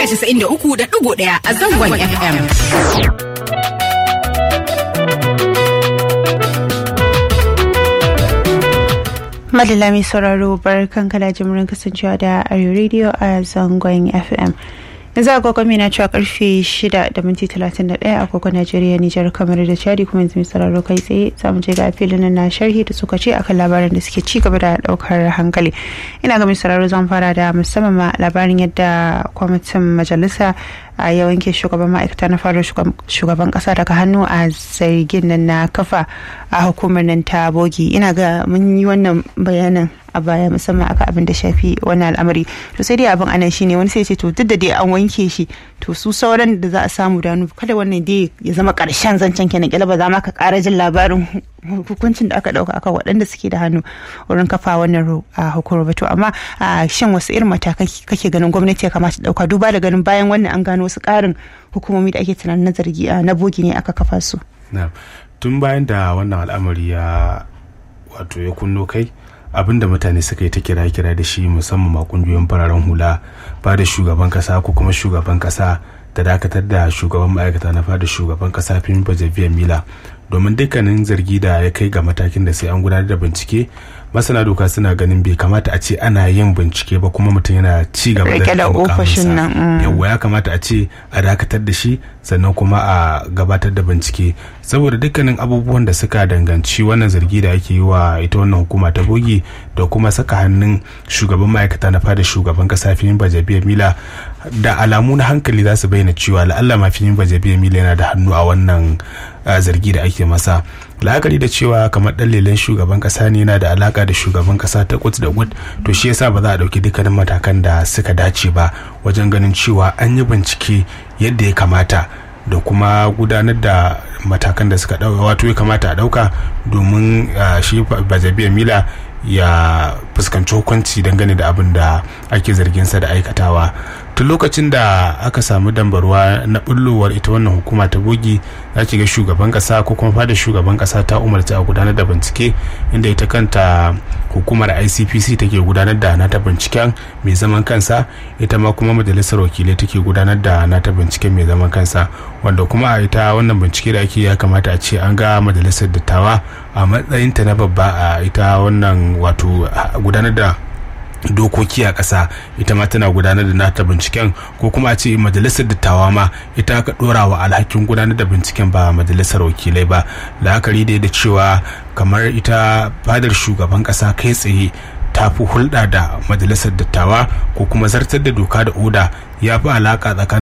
93.1 a zangon FM. Madalla mai sauraro bar kanka da jimurin kasancewa da Arewa Radio a zangon FM. yanzu agogo na cewa karfe 6 da minti 31 agogo Najeriya Nijar kamar da Chadi kuma yanzu mai sauraro kai tsaye samu je ga filin na sharhi da suka ce akan labaran da suke ci gaba da daukar hankali ina ga mai sauraro zan fara da musamman ma labarin yadda kwamitin majalisa a ya wanke shugaban ma'aikata na fara shugaban kasa daga hannu a zargin nan na kafa a hukumar nan ta bogi ina ga mun yi wannan bayanin a baya musamman aka abin da shafi wannan al'amari to sai dai abin anan shine wani sai ce to duk da dai an wanke shi to su sauran da za a samu da kada wannan dai ya zama karshen zancen kenan kila ba za ma ka kara jin labarin hukuncin da aka dauka akan waɗanda suke da hannu wurin kafa wannan hukumar ba to amma shin wasu irin matakai kake ganin gwamnati ya kamata dauka duba da ganin bayan wannan an gano wasu ƙarin hukumomi da ake tunanin na zargi na bogi ne aka kafa su tun bayan da wannan al'amari ya wato ya kunno kai abin da mutane suka yi ta kira-kira da shi musamman ma kungiyoyin fararen hula ba da shugaban kasa ko kuma shugaban kasa da dakatar da shugaban ma'aikata na fada shugaban kasa fim bajaviya mila domin dukkanin zargi da ya kai ga matakin da sai an gudanar da bincike masana doka suna ganin bai kamata a ce ana yin bincike ba kuma mutum yana ci gaba da ofishin nan yawa ya kamata a ce a dakatar da shi sannan kuma a gabatar da bincike saboda dukkanin abubuwan da suka danganci wannan zargi da ake yi wa ita wannan hukuma ta bogi da kuma saka hannun shugaban ma'aikata na fada shugaban kasa filin bajabiya mila da alamu na hankali za su bayyana cewa la'alla ma filin bajabiya mila yana da hannu a wannan zargi da ake masa la'akari da cewa kamar dan lelen shugaban kasa ne yana da alaka da shugaban kasa ta kuts da gut to shi yasa ba za a dauki dukkanin matakan da suka dace ba wajen ganin cewa an yi bincike yadda ya kamata da kuma gudanar da matakan da suka dauka wato ya kamata a dauka domin shi bajabiya mila ya fuskanci hukunci dangane da abin da ake zargin sa da aikatawa tun lokacin da aka samu dambarwa na bullowar ita wannan hukuma ta bogi za ki ga shugaban kasa ko kuma fada shugaban kasa ta umarci a gudanar da bincike inda ita kanta hukumar icpc take gudanar da nata binciken mai zaman kansa ita ma kuma majalisar wakilai take gudanar da nata binciken mai zaman kansa wanda kuma a ita wannan bincike da ake ya kamata a ce an ga majalisar dattawa a matsayinta na babba a ita wannan wato gudanar da dokoki a ƙasa ita ma tana gudanar da nata binciken ko kuma a ce majalisar dattawa ma ita aka ɗora wa alhakin gudanar da binciken ba majalisar wakilai ba la'akari da da cewa kamar ita fadar shugaban ƙasa kai tsaye ta fi hulɗa da majalisar dattawa ko kuma zartar da doka da oda ya fi alaƙa tsakanin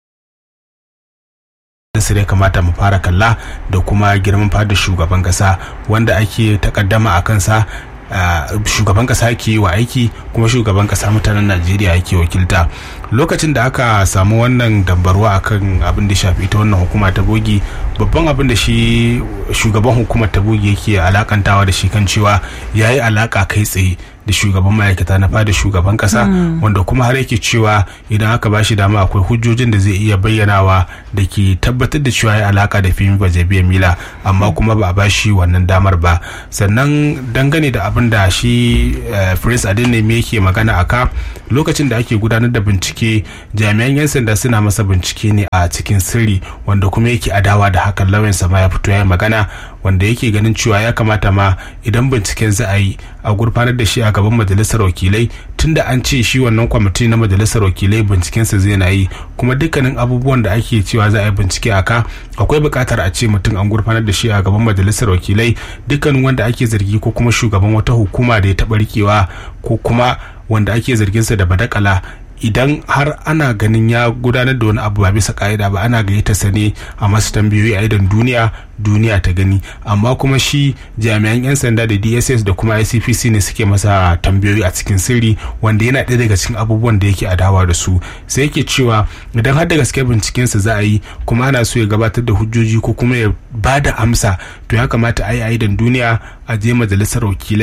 su ya kamata mu fara kalla da kuma girman fadar shugaban ƙasa wanda ake takaddama a kansa Uh, shugaban kasa ke wa aiki kuma shugaban kasa mutanen najeriya yake wakilta lokacin da aka samu wannan dambarwa akan abin da shafi ita wannan hukuma ta bogi babban abin da shi shugaban hukumar ta bogi yake alakantawa da shi kan cewa ya yi alaka kai tsaye da shugaban ma'aikata na fada shugaban kasa mm. wanda kuma har yake cewa idan aka bashi dama akwai hujjojin da zai iya bayyanawa da ke tabbatar da cewa ya alaka da fimi bajabiya mila amma mm. kuma ba a bashi wannan damar ba sannan dangane da abin da shi uh, prince adeneme yake magana aka lokacin da ake gudanar da bincike jami'an 'yan sanda suna masa bincike ne a cikin sirri wanda kuma yake adawa da hakan lauyansa ma ya fito ya magana wanda yake ganin cewa ya kamata ma idan binciken za a yi a gurfanar da shi a gaban majalisar wakilai tunda an ce shi wannan kwamiti na majalisar wakilai bincikensa zai na yi kuma dukkanin abubuwan da ake cewa za a yi bincike a ka akwai buƙatar a ce mutum an gurfanar da shi a gaban majalisar wakilai dukkanin wanda ake zargi ko kuma shugaban wata hukuma da ya taɓa rikewa ko kuma wanda ake zarginsa da badakala idan har ana ganin ya gudanar da wani abu ba bisa ka'ida ba ana gayyata sa ne a masu tambayoyi a idan duniya duniya ta gani amma kuma shi jami'an 'yan sanda da dss da kuma icpc ne suke masa tambayoyi a cikin sirri wanda yana ɗaya daga cikin abubuwan da yake adawa da su sai yake cewa idan har da gaske bincikensa za a yi kuma ana so ya gabatar da hujjoji ko kuma ya ba da amsa to ya kamata a yi a idan duniya a je majalisar wakilai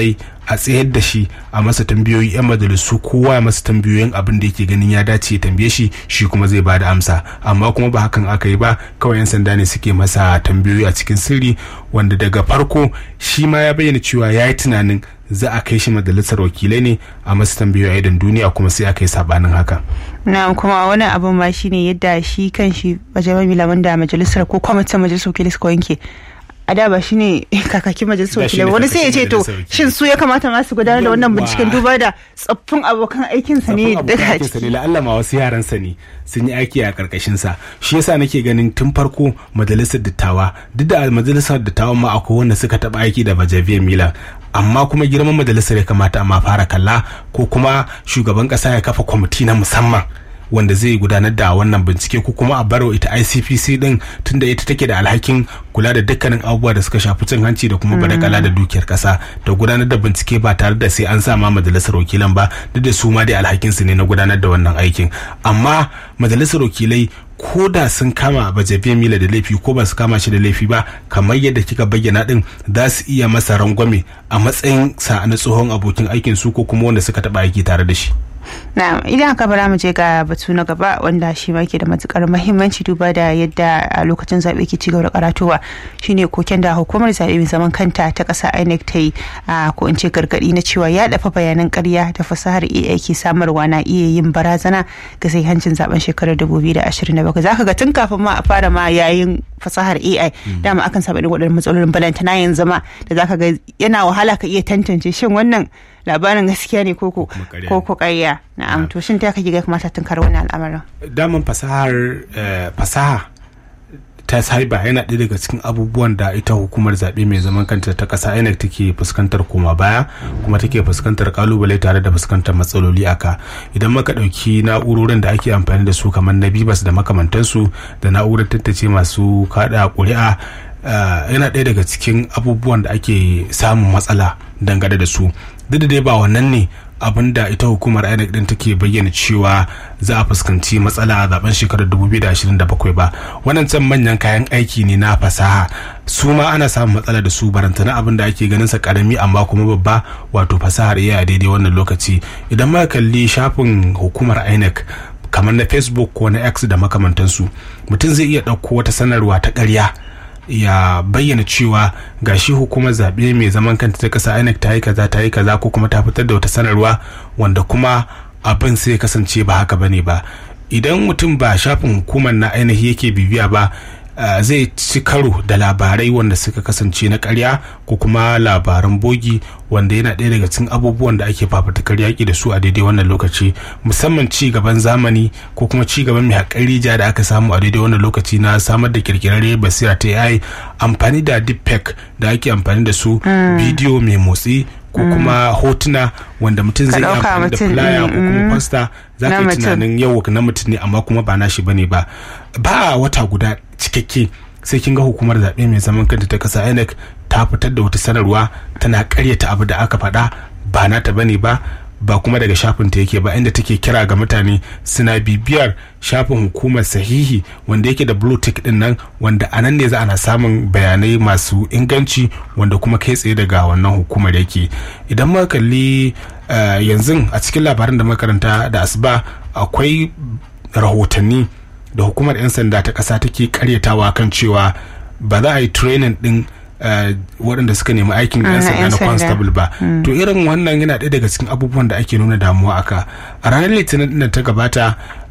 a tsayar da shi a masa tambayoyi 'yan majalisu kowa ya masa tambayoyin abin da yake ganin ya dace ya tambaye shi shi kuma zai ba da amsa amma kuma ba hakan aka yi ba kawai 'yan sanda ne suke masa tambayoyi a cikin sirri wanda daga farko shi ma ya bayyana cewa ya yi tunanin za a kai shi majalisar wakilai ne a masu tambayoyi a idan duniya kuma sai aka yi sabanin haka na kuma wani abin ma shine yadda shi kan shi bajaman milaman da majalisar ko kwamitin majalisar wakilai suka wanke a da ba shine kakakin majalisar wakilai wani sai ya ce to shin su ya kamata masu gudanar da wannan binciken duba da tsoffin abokan aikinsa ne daga ciki la'alla ma wasu yaransa ne sun yi aiki a karkashin sa shi yasa nake ganin tun farko majalisar dattawa duk da majalisar dattawan ma akwai wanda suka taba aiki da bajaviyar milan amma kuma girman majalisar ya kamata amma fara kalla ko kuma shugaban kasa ya kafa kwamiti na musamman wanda zai gudanar da wannan bincike ko kuma a baro ita ICPC din tunda ita take da alhakin kula da dukkanin abubuwa da suka shafi cin hanci da kuma badakala da dukiyar kasa da gudanar da bincike ba tare da sai an sa ma majalisar wakilan ba duk da su ma dai alhakin su ne na gudanar da wannan aikin amma majalisar wakilai ko da sun kama bajabiya mila da laifi ko ba su kama shi da laifi ba kamar yadda kika bayyana din za su iya masa rangwame a matsayin sa na tsohon abokin aikin su ko kuma wanda suka taba aiki tare da shi na idan aka bara mu je ga batu na gaba wanda shi ma ke da matukar mahimmanci duba da yadda a lokacin zaɓe ke ci gaba da karatowa shine koken da hukumar zaɓe mai zaman kanta ta ƙasa INEC ta yi ko in ce gargaɗi na cewa ya dafa bayanan ƙarya da fasahar AI ke samarwa na iya yin barazana ga sai hancin zaben shekarar 2027 zaka ga tun kafin ma a fara ma yayin fasahar AI dama akan saba irin waɗannan matsalolin balantana yanzu ma da zaka ga yana wahala ka iya tantance shin wannan labarin gaskiya ne ko ko ƙarya na'am to shin ta kake ga kamata tunkar wannan al'amarin daman fasahar fasaha ta cyber yana ɗaya daga cikin abubuwan da ita hukumar zaɓe mai zaman kanta ta ƙasa inec take fuskantar koma baya kuma take fuskantar kalubale tare da fuskantar matsaloli aka idan maka ɗauki na'urorin da ake amfani da su kamar na bibas da makamantansu da na'urar tattace masu kaɗa ƙuri'a yana ɗaya daga cikin abubuwan da ake samun matsala dangane da su duk da dai ba wannan ne abin da ita hukumar inec din take bayyana cewa za a fuskanci matsala a zaben shekarar 2027 ba wannan can manyan kayan aiki ne na fasaha su ma ana samun matsala da su barantana abin da ake ganin sa karami amma kuma babba wato fasahar iya a daidai wannan lokaci idan ma kalli shafin hukumar inec kamar na facebook ko na x da makamantansu mutum zai iya ɗauko wata sanarwa ta ƙarya ya bayyana cewa gashi hukumar zaɓe mai zaman kanta ta ƙasa INEC ta yi kaza ta yi kaza ko kuma ta fitar da wata sanarwa wanda kuma abin sai ya kasance ba haka bane ba idan mutum ba shafin hukumar na ainihi yake bibiya ba Uh, zai ci karo da labarai wanda suka kasance na karya ko kuma labaran bogi wanda yana ɗaya daga cikin abubuwan da ake fafatakar yaƙi da su a daidai wannan lokaci musamman ci gaban zamani ko kuma ci gaban mai haƙari ja da aka samu a daidai wannan lokaci na samar da kirkirarre basira ta AI amfani da deepfake da ake amfani da su bidiyo mai motsi ko kuma hotuna wanda mutum zai amfani da flyer ko kuma poster za ka yi tunanin yau na mutum ne amma kuma ba nashi bane ba ba wata guda cikakke sai kin ga hukumar zaɓe mai zaman kanta ta ƙasa INEC ta fitar da wata sanarwa tana ƙaryata abu da aka faɗa ba nata bane ba ba kuma daga shafin ta yake ba inda take kira ga mutane suna bibiyar shafin hukumar sahihi wanda yake da blue tick din nan wanda a nan ne za ana samun bayanai masu inganci wanda kuma kai tsaye daga wannan hukumar yake idan muka kalli yanzu a cikin labaran da makaranta da asuba akwai rahotanni da hukumar 'yan sanda ta ƙasa take karyatawa kan cewa ba za a yi training din waɗanda suka nemi aikin 'yan sanda na constable ba to irin wannan yana ɗaya daga cikin abubuwan da ake nuna damuwa aka a ranar litinin da ta gabata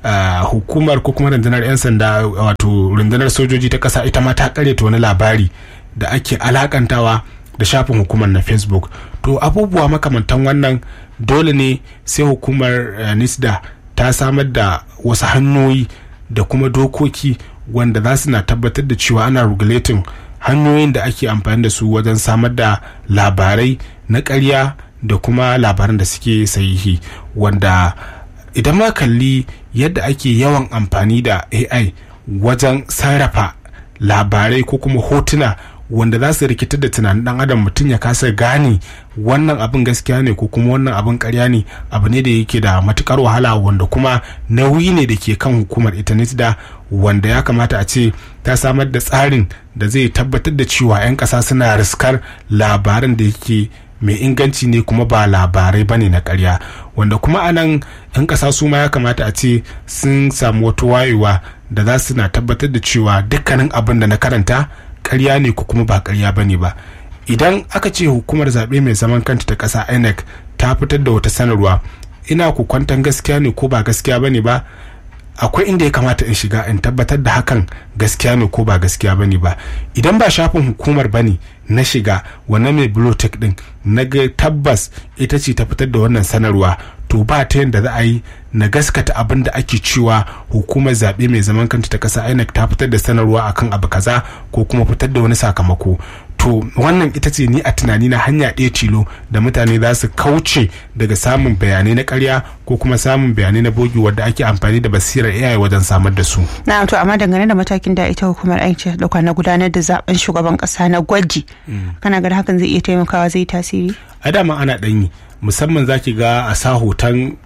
hukumar ko kuma rundunar 'yan sanda wato rundunar sojoji ta ƙasa ita ma ta karyata wani labari da ake alakantawa da shafin hukumar na facebook to abubuwa makamantan wannan dole ne sai hukumar nisda ta samar da wasu hanyoyi da kuma dokoki wanda za su na tabbatar da cewa ana regulating hanyoyin da ake amfani da su wajen samar da labarai na ƙarya da kuma labaran da suke sahihi wanda idan ma kalli yadda ake yawan amfani da ai wajen sarrafa labarai ko kuma hotuna wanda za su rikitar da tunanin dan adam mutum ya kasa gane wannan abin gaskiya ne ko kuma wannan abin karya ne abu ne da yake da matukar wahala wanda kuma nauyi ne da ke kan hukumar itanet da wanda ya kamata a ce ta samar da tsarin da zai tabbatar da cewa 'yan kasa suna riskar labaran da yake mai inganci ne kuma ba labarai ba ne na karya wanda kuma anan 'yan ƙasa su ma ya kamata a ce sun samu wata wayewa da za su na tabbatar da cewa dukkanin abin da na karanta karya ne ko kuma ba karya ba ne ba idan aka ce hukumar zaɓe mai zaman kanta ta ƙasa inec ta fitar da wata sanarwa ina ku kwantan gaskiya ne ko ba gaskiya ba ne ba akwai inda ya kamata in shiga in tabbatar da hakan gaskiya ne ko ba gaskiya ba ne ba idan ba shafin hukumar ba ne na shiga wannan mai bilotek din na ga tabbas ita ce ta fitar da wannan sanarwa to ba ta yadda za a yi na gaskata abin da ake cewa hukumar zaɓe mai zaman kanta ta ƙasa inec ta fitar da sanarwa akan abu kaza ko kuma fitar da wani sakamako to wannan ita ce ni a tunani na hanya ɗaya tilo da mutane za su kauce daga samun bayanai na karya ko kuma samun bayanai na bogi wadda ake amfani da basirar AI wajen samar da su. na to amma dangane da matakin da ita hukumar aiki ta dauka na gudanar da zaben shugaban kasa na gwaji kana ga hakan zai iya taimakawa zai tasiri A dama ana ɗanyi musamman zaki ga a sa hoton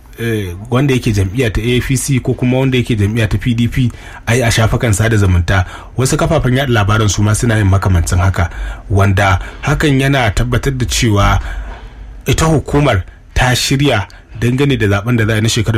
wanda yake jam'iyya ta AFC ko kuma wanda yake jam'iyya ta PDP ai a shafukan sada zumunta wasu kafafen yada labaran su ma suna yin makamancin haka wanda hakan yana tabbatar da cewa ita hukumar ta shirya dangane da zaben da za a na shekarar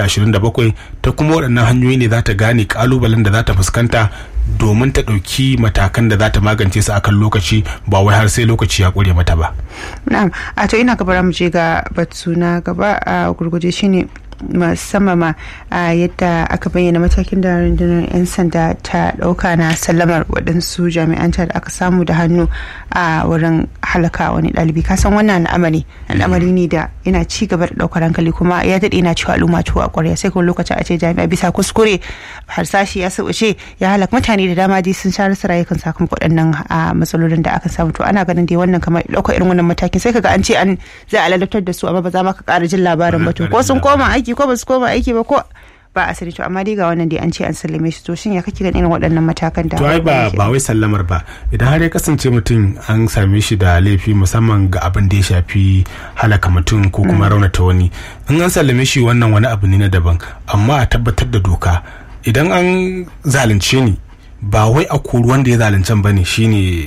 2027 ta kuma waɗannan hanyoyi ne za ta gane kalubalen da za ta fuskanta domin ta ɗauki matakan da za ta magance su akan lokaci ba wai har sai lokaci ya ƙure mata ba. na'am a to ina gaba mu je ga batu na gaba a gurguje shine musamman ma a yadda aka bayyana matakin da rundunar 'yan sanda ta dauka na sallamar waɗansu jami'an da aka samu da hannu a wurin halaka wani ɗalibi kasan wannan al'amari al'amari ne da yana ci gaba da ɗaukar hankali kuma ya daɗe na cewa al'umma tuwa ƙwarya sai kuma lokacin a ce jami'a bisa kuskure harsashi ya sauce ya halaka mutane da dama dai sun sha rasa rayukan sakamakon waɗannan matsalolin da aka samu to ana ganin dai wannan kamar ɗaukar irin wannan matakin sai kaga an ce an za a ladabtar da su amma ba za ma ka ƙara jin labarin ba to ko sun koma aiki ko ba su koma aiki ba ko ba a sani to amma dai ga wannan dai an ce an sallame shi to shin ya kake ganin irin waɗannan matakan da to ai ba ba wai sallamar ba idan har ya kasance mutum an same shi da laifi musamman ga abin da ya shafi halaka mutum ko kuma raunata wani in an sallame shi wannan wani abu ne na daban amma a tabbatar da doka idan an zalunce ni ba wai a kori wanda ya zaluncen bane shine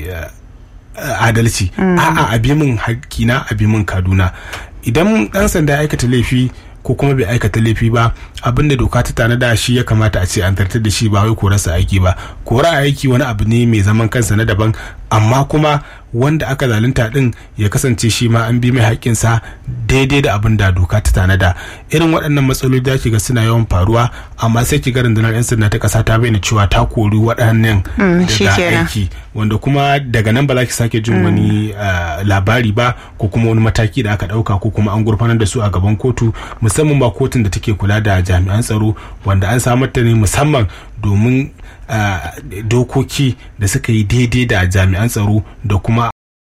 adalci a'a a bi min hakkina a bi min kaduna idan dan sanda ya aikata laifi ko kuma bai aikata laifi ba abinda doka ta tanada shi ya kamata a ce an tartar da shi ba wai korarsa aiki ba kora aiki wani abu ne mai zaman kansa na daban amma kuma wanda aka zalunta din ya kasance shi ma an bi mai haƙƙinsa daidai da abin da doka ta tanada irin waɗannan matsaloli da ga suna yawan faruwa amma sai ki ga rundunar 'yan sanda ta ƙasa ta bayyana cewa ta kori waɗannan daga aiki wanda kuma daga nan ba za ki sake jin wani labari ba ko kuma wani mataki da aka ɗauka ko kuma an gurfanar da su a gaban kotu musamman ba kotun da take kula da jami'an tsaro wanda an samar ta ne musamman domin dokoki da suka yi daidai da jami'an tsaro da kuma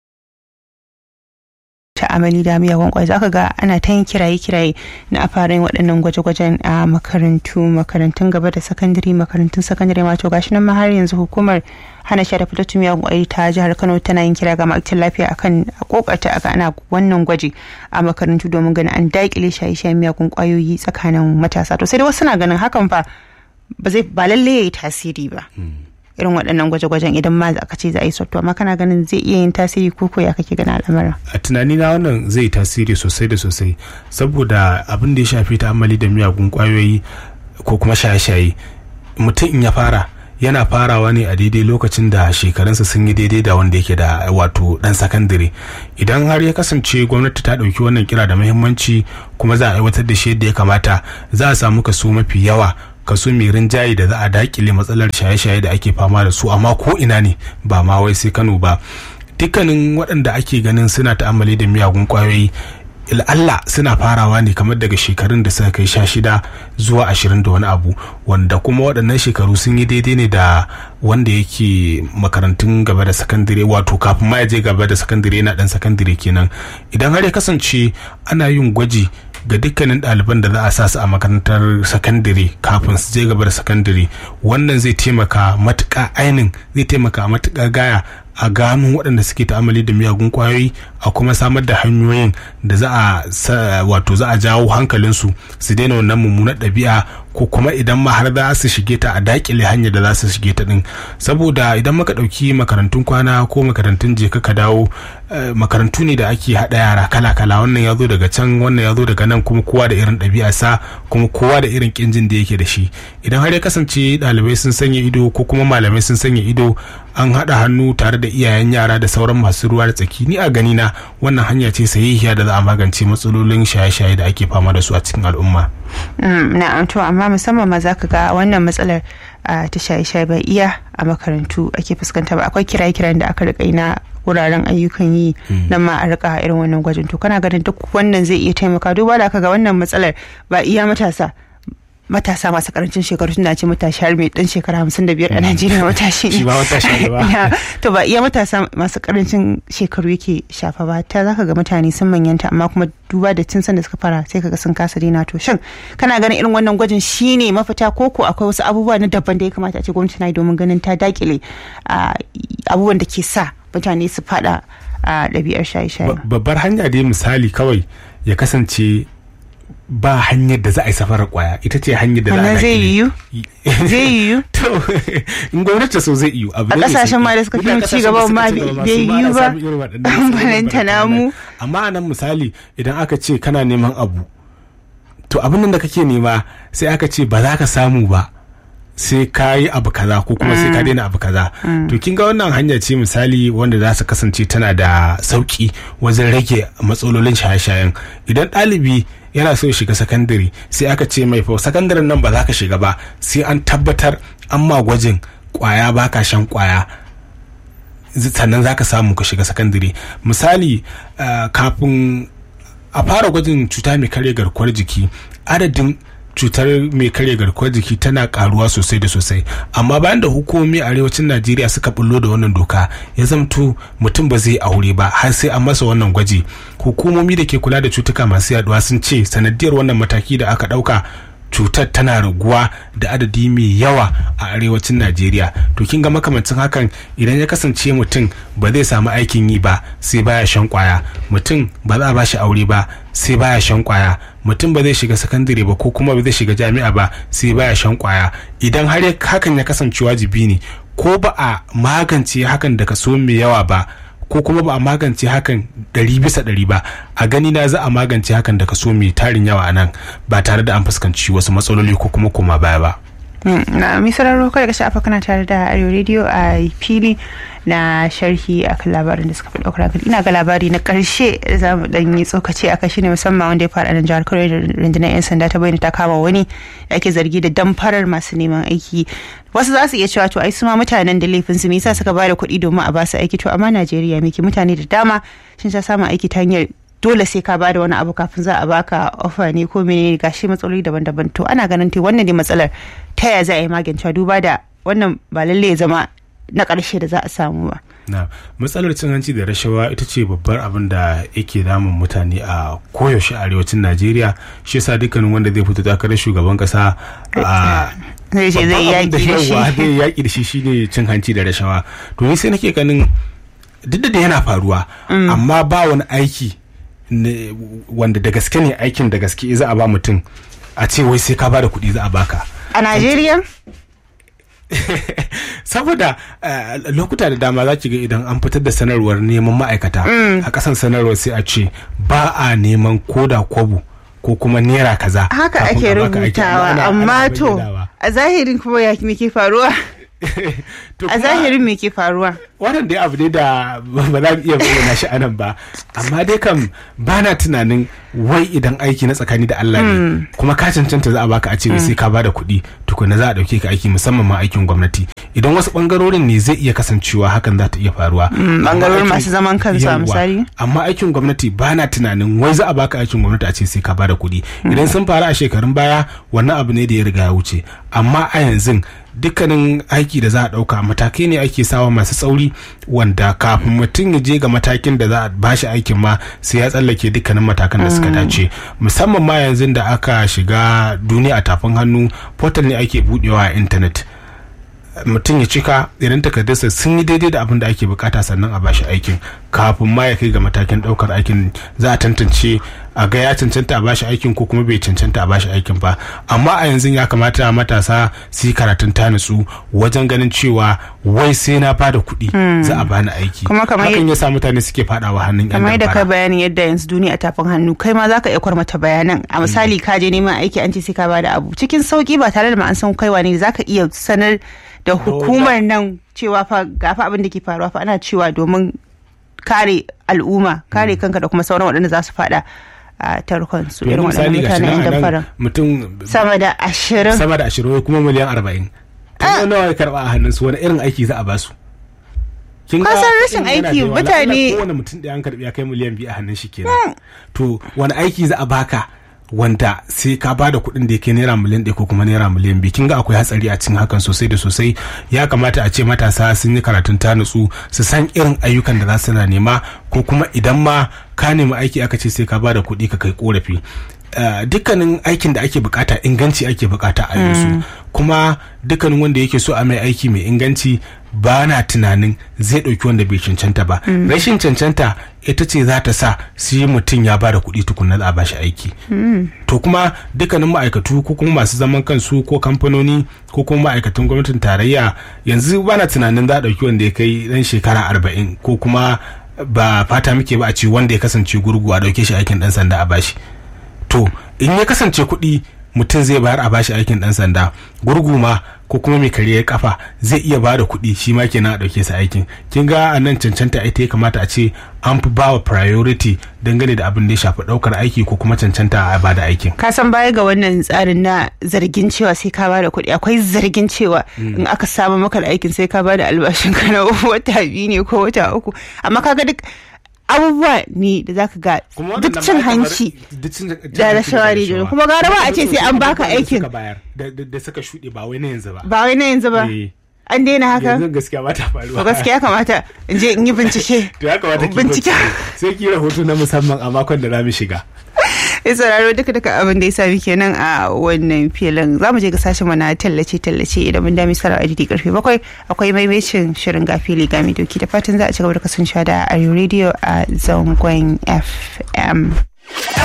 ta'amali da miyagun kwai zaka ga ana ta yin kiraye-kiraye na a fara yin waɗannan gwaje-gwajen a makarantu makarantun gaba da sakandare makarantun sakandare ma to gashi nan ma har yanzu hukumar hana sha da fitattun miyagun kwai ta jihar Kano tana yin kira ga ma'aikatan lafiya akan a kokarta aka ana wannan gwaji a makarantu domin ganin an daƙile shaye-shayen miyagun kwayoyi tsakanin matasa to sai dai wasu na ganin hakan fa ba zai ba lalle yayi tasiri ba irin waɗannan gwaje-gwajen idan ma aka ce za a yi sotto amma kana ganin zai iya yin tasiri ko ya kake gana al'amarin a tunani na wannan zai tasiri sosai da sosai saboda abin da ya shafi ta'ammali da miyagun kwayoyi ko kuma shaye-shaye mutum in ya fara yana farawa ne a daidai lokacin da shekarunsa sun yi daidai da wanda yake da wato dan sakandare idan har ya kasance gwamnati ta ɗauki wannan kira da muhimmanci kuma za a aiwatar da shi yadda ya kamata za a samu kaso mafi yawa kaso mai rinjaye da za a dakile matsalar shaye-shaye da ake fama da su amma ko ina ne ba ma wai sai kano ba dukkanin waɗanda ake ganin suna ta'ammali da miyagun kwayoyi Allah suna farawa ne kamar daga shekarun da suka kai sha shida zuwa ashirin da wani abu wanda kuma waɗannan shekaru sun yi daidai ne da wanda yake makarantun gaba da sakandare wato kafin ma ya je gaba da sakandare yana ɗan sakandare kenan idan har ya kasance ana yin gwaji ga dukkanin ɗaliban da za a sa su a makarantar sakandare kafin su je gaba da sakandare wannan zai taimaka matuƙa ainin zai taimaka matuƙa gaya a gano waɗanda suke ta'amali da miyagun kwayoyi a kuma samar da hanyoyin da za a wato za a jawo hankalinsu su daina wannan mummunar ɗabi'a ko kuma idan ma har za su shige ta a dakile hanyar da za su shige ta din saboda idan muka ɗauki makarantun kwana ko makarantun je ka dawo makarantu ne da ake haɗa yara kala kala wannan ya zo daga can wannan ya zo daga nan kuma kowa da irin ɗabi'arsa kuma kowa da irin kinjin da yake da shi idan har ya kasance ɗalibai sun sanya ido ko kuma malamai sun sanya ido an haɗa hannu tare da iyayen yara da sauran masu ruwa da tsaki ni a gani na wannan hanya ce sahihiya da za a magance matsalolin shaye-shaye da ake fama da su a cikin al'umma. na'am to amma musamman ma zaka ga wannan matsalar ta shaye-shaye bai iya a makarantu ake fuskanta ba akwai kiraye-kiran da aka rika na wuraren ayyukan yi nan ma a rika irin wannan gwajin to kana ganin duk wannan zai iya taimaka duba da aka ga wannan matsalar ba iya matasa matasa masu karancin shekaru tunda ce matashi har mai dan shekara hamsin da biyar a Najeriya matashi ne. Shi ba matashi ba. To ba iya matasa masu karancin shekaru yake shafa ba ta zaka ga mutane sun manyanta amma kuma duba da tun san da suka fara sai kaga sun kasa daina to shin kana ganin irin wannan gwajin shine mafita ko ko akwai wasu abubuwa na daban da ya kamata a ce gwamnati na yi domin ganin ta dakile abubuwan da ke sa mutane su fada a ɗabi'ar shaye-shaye. Babbar hanya dai misali kawai ya kasance ba hanyar da za a yi safarar kwaya ita ce hanyar da za a zai yiwu zai yiwu to in gwamnati so zai yiwu a kasashen ma da suka fi ci gaba ma bai yiwu ba balanta namu amma a nan misali idan aka ce kana neman abu to abin nan da kake nema sai aka ce ba za ka samu ba sai ka yi abu kaza ko kuma sai ka daina abu kaza to kin ga wannan hanya ce misali wanda za su kasance tana da sauki wajen rage matsalolin shaye-shayen idan ɗalibi yana so ya shiga sakandare sai aka ce mai fa sakandaren nan ba za ka shiga ba sai an tabbatar an ma gwajin kwaya baka shan kwaya sannan za ka samu ka shiga sakandare misali kafin a fara gwajin cuta mai karya garkuwar jiki adadin cutar mai karya garkuwar jiki tana karuwa sosai da sosai amma bayan da hukumomi a arewacin najeriya suka bullo da wannan doka ya zamto mutum ba zai aure ba har sai an masa wannan gwaji hukumomi da ke kula da cutuka masu yaduwa sun ce sanadiyar wannan mataki da aka dauka cutar tana raguwa da adadi mai yawa a arewacin najeriya to kin ga makamancin hakan idan ya kasance mutum ba zai samu aikin yi ba sai baya shan kwaya mutum ba za a bashi aure ba sai baya shan kwaya mutum ba zai shiga sakandare ba ko kuma ba zai shiga jami'a ba sai baya shan kwaya idan har hakan ya kasance wajibi ne ko ba a magance hakan da kaso mai yawa ba ko kuma ba a magance hakan ɗari bisa ɗari ba a gani na za a magance hakan da kaso mai tarin yawa a nan ba tare da an fuskanci wasu matsaloli ko kuma koma baya ba. na misararro kada ka sha'afa kana tare da arewa radio a fili na sharhi akan labarin da suka fi ɗaukar hankali ina ga labari na ƙarshe za mu ɗan yi tsokaci a shi ne musamman wanda ya faɗa nan jihar kano da rundunar 'yan sanda ta bayyana ta kama wani da ake zargi da damfarar masu neman aiki wasu za su iya cewa to ai su ma mutanen da laifin su me yasa suka bada kuɗi domin a ba su aiki to amma Najeriya miki mutane da dama sun sha samun aiki ta hanyar dole sai ka bada wani abu kafin za a baka ofa ne ko menene gashi matsaloli daban-daban to ana ganin te wannan ne matsalar ta ya za a yi magance duba da wannan ba lalle ya zama na ƙarshe da za a samu ba. na matsalar cin hanci da rashawa ita ce babbar abin da yake damun mutane a koyaushe arewacin najeriya shi yasa dukkanin wanda zai fito takarar shugaban kasa a zai ce zai yaƙi da shi zai yaƙi da shi shine cin hanci da rashawa to ni sai nake ganin duk da yana faruwa amma ba wani aiki wanda da gaske ne aikin da gaske za a ba mutum a ce wai sai ka ba da kuɗi za a baka a najeriya saboda lokuta da dama za ki ga idan an fitar da sanarwar neman ma'aikata a kasan sanarwar sai a ce ba a neman koda kwabo ko kuma naira kaza haka ake rubutawa amma to a zahirin kuma ya me ke faruwa a zahirin me ke faruwa wannan dai abu ne da ba za mu iya bayyana shi anan ba amma dai kam ba na tunanin wai idan aiki na tsakani da Allah ne kuma ka cancanta za a baka a ce sai ka bada kuɗi tukuna za a ɗauke ka aiki musamman ma aikin gwamnati idan wasu bangarorin ne zai iya kasancewa hakan za ta iya faruwa bangarorin masu zaman kansu a misali amma aikin gwamnati ba na tunanin wai za a baka aikin gwamnati a ce sai ka bada kuɗi idan sun faru a shekarun baya wannan abu ne da ya riga ya wuce amma a yanzu dukkanin aiki da za a ɗauka matakai ne ake sawa masu tsauri wanda kafin mutum ya je ga matakin da za a bashi aikin ma sai ya tsallake dukkanin matakan da suka dace musamman ma yanzu da aka shiga duniya a tafin hannu portal ne ake budewa a intanet mutum ya cika idan takardarsa sun yi daidai da abin da ake bukata sannan a bashi aikin kafin ma ya kai ga matakin daukar aikin za a tantance a ga ya cancanta a bashi aikin ko kuma bai cancanta a bashi aikin ba amma a yanzu ya kamata matasa su yi karatun ta nutsu wajen ganin cewa wai sai na bada kuɗi za a bani aiki Kuma kamar hakan ya sa mutane suke fadawa hannun yan kamar da ka damfara bayanin yadda yanzu duniya tafin hannu kai ma zaka iya kwarmata bayanan a misali ka je neman aiki an ce sai ka bada abu cikin sauki ba tare da ma an san kaiwa ne zaka iya sanar da hukumar nan cewa fa ga fa abin da ke faruwa fa ana cewa domin kare al'umma kare kanka da kuma sauran waɗanda za su fada a tarkon su irin yanzu waɗannan misali ga shi mutanen yan nan a damfara nan mutum sama da ashirin sama da ashirin kuma miliyan arba'in to nawa ya karba a hannun su wani irin aiki za a basu kin Ka san rashin in yana aiki, da yawa, mutane- la'alla kowane mutum ɗaya an karbi ya kai miliyan biyu a hannun shi kenan to wani aiki za a baka wanda sai ka bada kuɗin da ya kai naira miliyan ɗaya ko kuma naira miliyan biyu kin ga akwai hatsari a cikin hakan sosai da sosai ya kamata a ce matasa sun yi karatun ta nutsu su san irin ayyukan da za su na nema ko kuma idan ma ka nemi aiki aka ce sai ka bada kuɗi ka kai korafi Uh, dukkanin aikin da ake bukata inganci ake bukata a yanzu kuma dukkanin wanda yake so a mai aiki mai inganci ba na tunanin zai ɗauki wanda bai cancanta ba rashin cancanta ita ce za ta sa su yi mutum ya bada kuɗi tukunna za a bashi aiki to kuma dukkanin ma'aikatu ko kuma masu zaman kansu ko kamfanoni ko kuma ma'aikatan gwamnatin tarayya yanzu ba na tunanin za a ɗauki wanda ya kai ɗan shekara arba'in ko kuma ba fata muke ba a ce wanda ya kasance gurgu a ɗauke shi aikin ɗan sanda a bashi to in ya kasance kuɗi mutum zai bayar a bashi aikin ɗan sanda gurgu ma ko kuma mai kariyar kafa zai iya ba da kuɗi shi ma kenan a ɗauke sa aikin kin ga a nan cancanta ita ya kamata a ce an fi bawa priority dangane da abin da ya shafi ɗaukar aiki ko kuma cancanta a ba da aikin ka san baya ga wannan tsarin na zargin cewa sai ka bada kuɗi akwai zargin cewa in aka samu maka da aikin sai ka bada albashin ka na wata biyu ne ko wata uku amma kaga duk abubuwa ne da zaka ga duk cin hanci da rashawa ne kuma gara ba a ce sai an baka aikin da suka shuɗe ba wai na yanzu ba ba wai na yanzu ba Eh. an daina haka yanzu gaskiya ba ta faruwa to gaskiya kamata in je in yi bincike to ya kamata ki bincike bincike. sai ki rahoto na musamman a makon da za mu shiga ya sauraro duka duka abin da ya sami kenan a wannan filin za mu je ga sashen mana tallace tallace idan mun dami sara adidi karfe bakwai akwai maimacin shirin gafili gami doki da fatan za a ci gaba da kasancewa da arewa radio a zangon fm